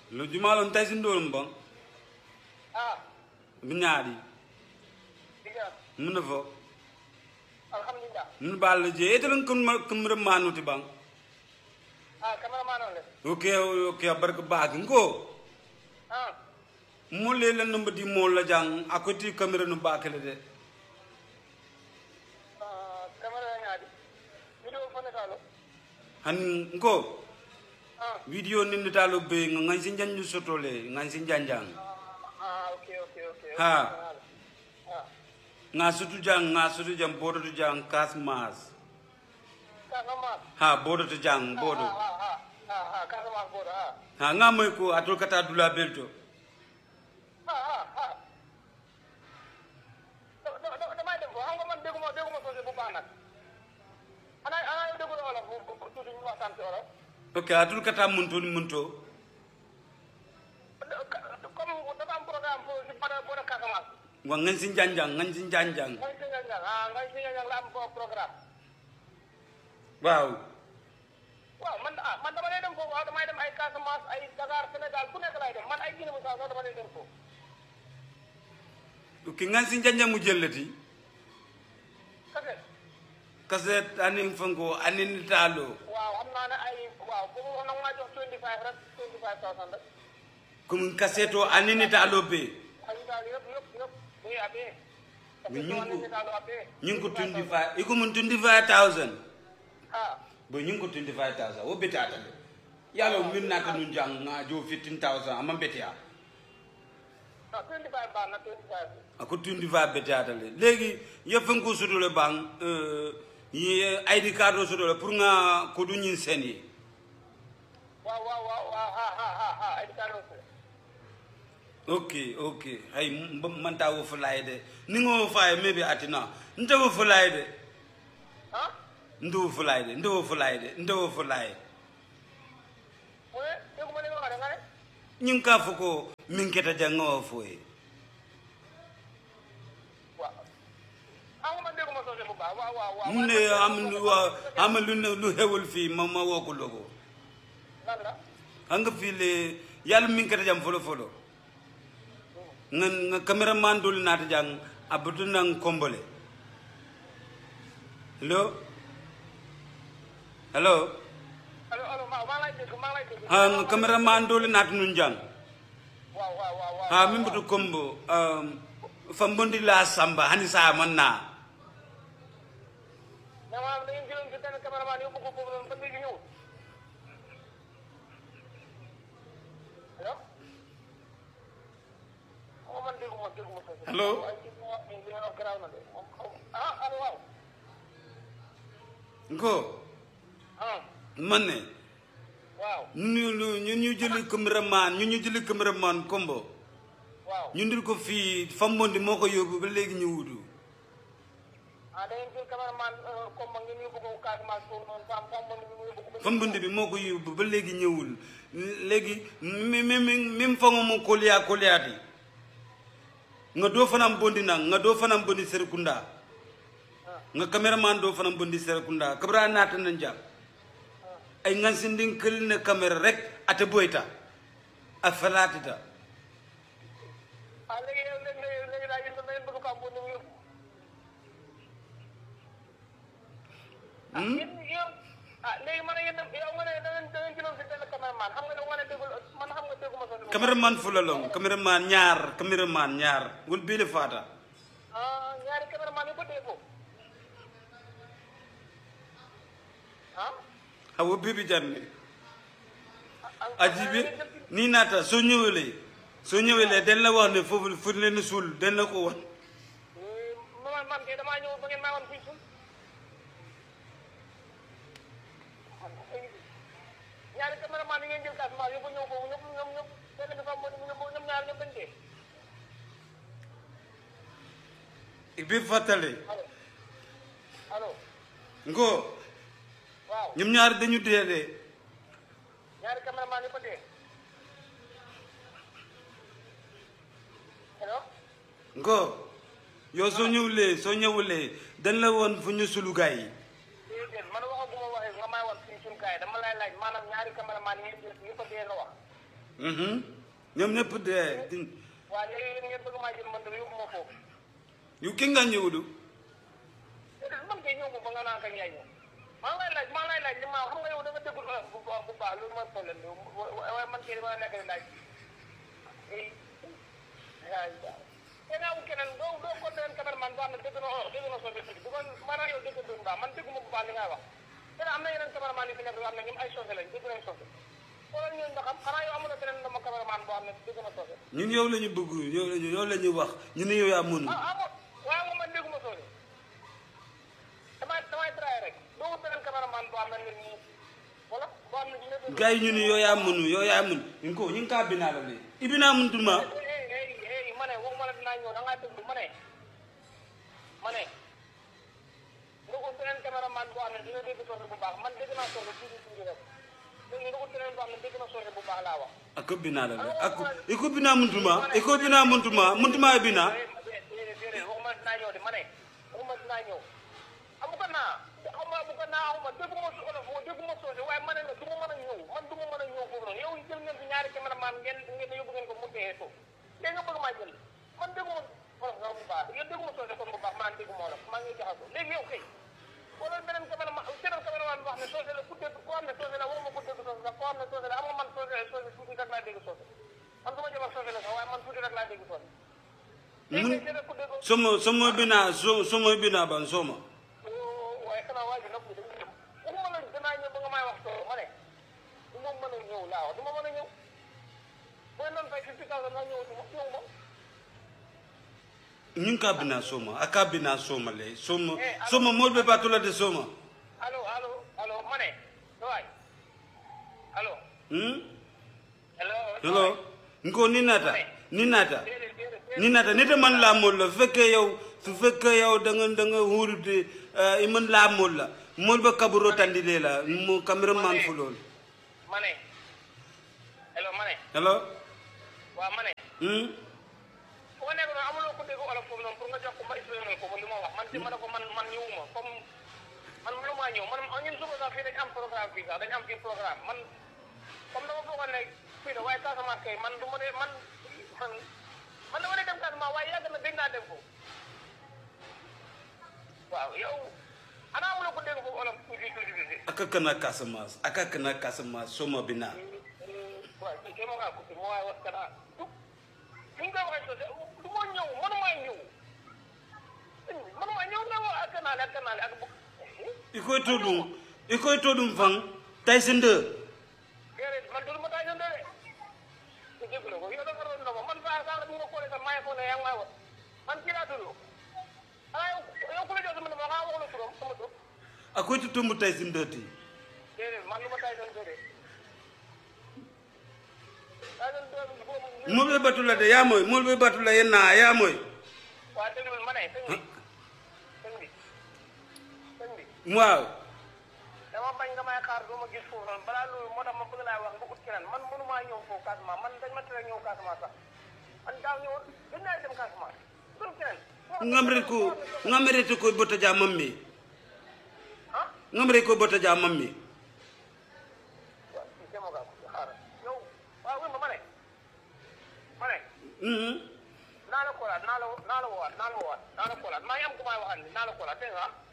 lo jumalon tay sin dolum bon ah binyaadi diga mun na fo alhamdulillah mun bal je etelon kum kum manuti bang ah cameraman on le ok ok barka baag ngo ah mo le la numba di mo la jang akoti camera no bakale de ah camera ngaadi video fone kalo han ngo ah video ni ni talo be ngan sin janju sotole ngan sin janjang ah okay okay okay Ha. ah nga sutu jang nga sutu jang bodo tu jang kas mas Casamance ha bodo tu jang bodo ah ah ah ah ah Casamance bodo ah ha nga moy ko atul kata dula belto ah ah ah da da da damay dem ko xam nga man dégguma dégguma sosé bu baax nag ana ana yow déggu wolof bu bu tuuti ñu waxtaan ci wolof ok atul kata munto ni munto comme dafa am programme foofu si bada bodo Casamance wa ngan sin janjang ngan sin janjang ngay si ñang ah ngay si ñang la am foofu programme waaw waaw man ah man dama lay dem foofu waaw damay dem ay Casamance ay Dakar Sénégal fu nekk laay dem man ay Guinée Bissau sax dama lay dem foofu ok ngan sin janjang mu jellati kase kaset anin fango anin talo waaw xam naa ne ay waaw bu mu nag maa jox 25 rek 25000 rek kum kaseto anin talo be ay daal yëpp yëpp yëpp muy abee Mais ñu ngi ko- daal abee ñing ko 25 iko mun 25000 ah bo ñing ko 25000 wo betata de yalo min nata nun jang nga jo 15000 amma betia non 25 baax na 25 ako 25 betata le legi yefen ko sudole bang euh yi ID card o sudole pour nga ko du ñin seni waaw waaw waaw waaw ha ha ha ha ay daal ok ok hay m- man ta wo fulay de ni ngo faye maybe atina nte wo fulay de ah nte wo fulay de nte wo fulay de nte wo fulay mu ne dégguma li nga wax de nga ne ñing ka fo ko min keta janga wo foye waaw ah nga man dégguma sosé bu baax waaw waaw waaw mu ne am lu wa am lu ne lu xewul fii ma ma woo ko logo lan la xam nga fii le yàlla min keta jam folo folo nga nga cameraman dul naata jang abutu nang kombole hello hello allo allo maa maa lay dégg maa lay dégg ha nga cameraman dul naata nun jang waaw waaw waaw waaw ha min butu kombo um, fambondi la samba hani sa man na mais maanaam da ngeen jëloon si benn cameraman yóbbu ko foofu noonu ba léegi ñëw allo xaw ma man dégguma dégguma sosé Allo? ay ci li nga li nga wax garaaw na de moom xaw ah allo waaw ngo ah man ne waaw ñu ñu ñu ñu jëli cameraman ñu ñu jëli cameraman kombo waaw ñu ndil ko fii fambondi moo ko yóbbu ba léegi ñu wutu ah da ngeen jël cameraman comme ngeen yóbbu ko Casamance foofu noonu fam fam man mi yóbbu ko ba fambondi bi moo ko yóbbu ba léegi ñëwul léegi mi mi mi même fango mo koliya koliyaati nga doo fanam bondi nang nga doo fanam bondi serekunda nga cameraman doo fanam bondi serekunda kabra naata na njam ay ngan sindin kël ne caméra rek ate boyta a falaatita ah léegi yow léegi léegi léegi daal yéen da ngeen bëgg ko am bu ñu yóbbu ah yéen yéen ah léegi man yéen yow nga ne da ngeen da ngeen jëloon si benn cameraman xam nga da nga ne déggul man xam nga dégguma sa numéro. cameraman fulalong cameraman ñaar cameraman ñaar wol biile faata ah ñaari cameraman yu bëttee foofu ah hawo bibi janne ah ajibi ni naata soo ñëwelee soo ñëwelee dañ la wax ne foofu fu leen suul dañ la ko wax man man kay damaa ñëw ba ngeen maa woon fii suuf ñaari cameraman yi ngeen jël Casamance yóbbu ñëw foofu ñëpp ñoom ñëpp benn bi fa mu ñoom ñoom ñaar ñëpp dañ dee bi fàttale allo allo ngo waaw ñoom ñaar dañu dee de ñaari cameraman yi ko dee allo ngo yow soo ñëwulee soo ñëwulee dañ la woon fu ñu sulu gaay yi déedéet man waxaguma waxee nga may wax fii suñu kaay dama lay laaj maanaam ñaari cameraman yi ngeen jël yi ko dee nga wax Mhm. ñoom ñëpp dee di waa léegi yéen ngeen bëgg maa jël man dama yóbbu ma foofu yu ki nga ñëwulu déedéet man kay ñëw ma ba nga naan kañ yaay ñëw maa ngi lay laaj maa ngi lay laaj li ma xam nga yow da nga déggul olof bu baax bu baax loolu mooy problème bi waaye man kay dama nekk di laaj ay te naa wu keneen doo doo ko leen cameraman boo xam ne dégg na olof dégg na soose tuuti bu ko maanaam yow dégg doon baax man dégguma bu baax li ngay wax te am na yeneen cameraman yu fi nekk yoo xam ne ñoom ay soose lañ dégg nañ soose xoolal ñooñu nga xam xanaa yow amuloo beneen dama cameraman boo xam ne dégg na soose ñun yow la ñu bëgg yow la ñu yow la ñu wax ñu ne yow yaa mënu ah ah bon waaye moom man dégguma soose damay damay traité rek doo wut beneen cameraman boo xam ne nit ñi wala boo xam ne dina dégg. gars yi ñu ne yow yaa mënu yow yaa mënu ñu ko ñu ngi kaa binaa la de ibinaa mëntuma hey hey hey ma ne waxuma la dinaa ñëw da ngaa déglu ma ne ma ne nga ut beneen cameraman boo xam ne dina dégg soose bu baax man dégg naa soose tuuti tuuti rek léegi nga ut beneen boo xam ne dégg na soose bu baax laa wax. ako binaa la de ako iko binaa mëntuma iko binaa mëntuma mëntuma binaa déedéet déedéet waxuma dinaa ñëw de ma ne waxuma dinaa ñëw amu ko naa xaw ma amu ko naa xaw ma dégguma su olof dégguma soose waaye ma ne la du ma mën a ñëw man du ma mën a ñëw foofu noonu yow jël ngeen fi ñaari cameraman ngeen ngeen yóbbu ngeen ko mu dee suuf léegi nga bëgg maa jël man dégguma olof nga bu baax yow dégguma soose kon bu baax maa dégguma olof maa ngi jaxasoo léegi yow kay wala beneen cameraman beneen cameraman boo xam ne soose la ku dégg koo xam ne soose la waruma ko dégg soose sax koo xam ne soose la am nga man soose soose tuuti rek laa dégg soose man du ma jëmal soose la sax waaye man tuuti rek laa dégg soose léegi mun nag keneen ku dégg somo somo binaa so somo binaa ban soma waaye xanaa waa ji nag dañuy dem waxuma la danaa ñëw ba nga may wax soo ma ne du ma mën a ñëw laa wax du ma mën a ñëw booy noonu fay fifty thousand nga ñëw du ma ñëw ma ñu ngi kaa binaa soma a kaa binaa soma le soma soma mool be baatula de soma allo allo allo ma ne waay allo hmm allo hello nko ni naata ni naata déedéet déedéet ni naata nite man laa mool la su fekkee yow su fekkee yow da nga da nga huurute i man laa mool la mool ba kaburo tandile la mo cameraman fu lool ma ne allo ma ne hello waaw ma ne hmm fu nga nekk noonu amuloo ko dégg olof foofu noonu pour nga jox ko ma expliqué ko li ma wax man ci ma ne ko man man ñëwuma comme man mënumaa ñëw man ñun suba sax fii dañ am programme fii sax dañ am fii programme man comme dama foogoon ne fii la waaye Casamance kay man du ma dee man man man dama dee dem Casamance waaye yàgg na dégg naa dem foofu waaw yow ana amuloo ko dégg foofu olof tuuti tuuti tuuti aka kana Casamance aka kana Casamance soma binaa waaw kii kay ma ngaa coupé ma waaye wax kana du ni nga koy waxee sosé du ma ñëw mënumaa ñëw mënumaa ñëw ne wa ak kanaale ak kanaale ak bu ikoy to ɗum ikoy to ɗum fan taysi nde déedéet man dul ma taa ñëw de ku jégalu ko yow dafa doon ndoma man saa saa bu ma koolee sax maa ngi foog ne yaa ngi may wax man kii laa tudd xanaa yow yow ku la jox sama numéro xanaa wax la turam sama tur akoy to tombo taysi nde ti déedéet man lu ma taa ñëw de taa ñëw de boobu molɓe batula de yamoy molɓe batula yenna yamoy waa déglul ma ne sëñ bi sëñ bi sëñ bi waaw dama bañ nga may xaar doo ma gis foofu noonu balaa loolu moo tax ma bëgg laa wax nga ut keneen man mënumaa ñëw foofu Casamance man dañ ma tere ñëw Casamance sax man daaw ñëwoon gën naa dem Casamance dul keneen ngamre ko ngamrete koye botta ja mammi ah ngamre koye botta ja mammi waaw si demoo gaa ko xaaral yow waaw wér ma ma ne ma ne Mhm. naa la koolaat naa la naa la woowaat naa la woowaat naa la koolaat maa ngi am ku may waxal ni naa la koolaat dégg nga ah